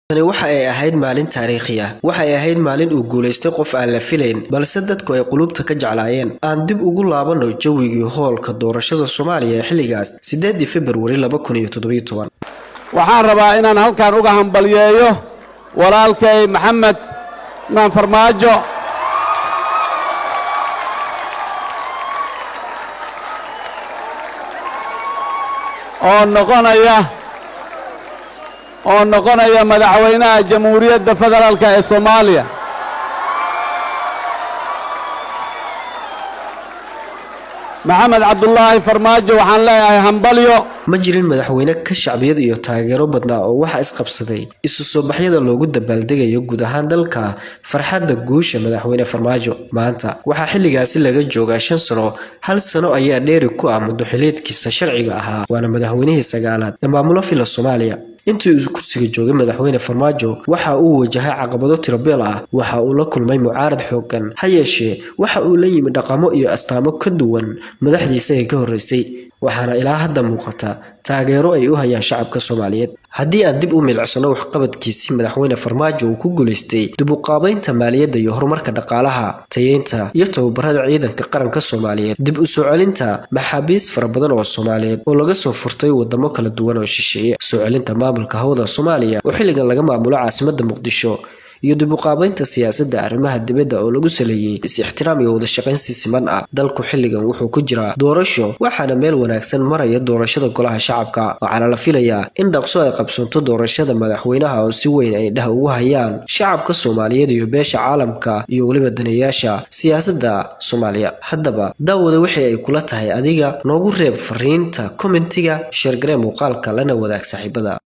tani waxa ay ahayd maalin taariikhi ah waxay ahayd maalin uu guulaystay qof aan la filayn balse dadku ay qulubta ka jeclaayeen aan dib ugu laabanno jawigii hoolka doorashada soomaaliya ee xilligaas sideedii februari waxaan rabaa inaan halkan uga hambalyeeyo walaalkay maxamed maan farmaajo oo noqonaya oo noqonaya madaxweynaha jamhuuriyadda federaalka ee soomaaliya maxamed cabdulaahi farmaajo waxaan leeyahay hambalyo ma jirin madaxweyne ka shacbiyad iyo taageero badnaa oo waxaa isqabsaday isu soo baxyada loogu dabaaldegayo guud ahaan dalka farxadda guusha madaxweyne farmaajo maanta waxaa xilligaasi laga joogaa shan sano hal sano ayaa dheeri ku ah muddoxileedkiisa sharciga ahaa waana madaxweynihii sagaalaad ee maamulo fila soomaaliya intii uu kursiga joogay madaxweyne farmaajo waxa uu wajahay caqabado tirabeel ah waxa uu la kulmay mucaarad xoogan ha yeeshee waxa uu la yimi dhaqamo iyo astaamo ka duwan madaxdiisa ee ka horreysay waxaana ilaa hadda muuqata taageero ay u hayaan shacabka soomaaliyeed haddii aan dib u milicsano waxqabadkiisii madaxweyne farmaajo uu ku guulaystay dib u qaabaynta maaliyadda iyo horumarka dhaqaalaha tayeynta iyo tababarada ciidanka qaranka soomaaliyeed dib u soo celinta maxaabiis fara badan oo soomaaliyeed oo laga soo furtay wadamo kala duwan oo shisheeye soo celinta maamulka hawada soomaaliya oo xilligan laga maamulo caasimadda muqdisho iyo dib u qaabaynta siyaasadda arrimaha dibadda oo lagu saleeyey is-ixtiraam iyo wadashaqayn si siman ah dalku xilligan wuxuu ku jiraa doorasho waxaana meel wanaagsan maraya doorashada golaha shacabka waxaana la filayaa in dhaqso ay qabsanto doorashada madaxweynaha oo si weyn ay dhah ugu hayaan shacabka soomaaliyeed iyo beesha caalamka iyo weliba daneeyaasha siyaasadda soomaaliya haddaba daawada wixii ay kula tahay adiga noogu reeb fariinta kommentiga sheergaree muuqaalka lana wadaag saaxiibada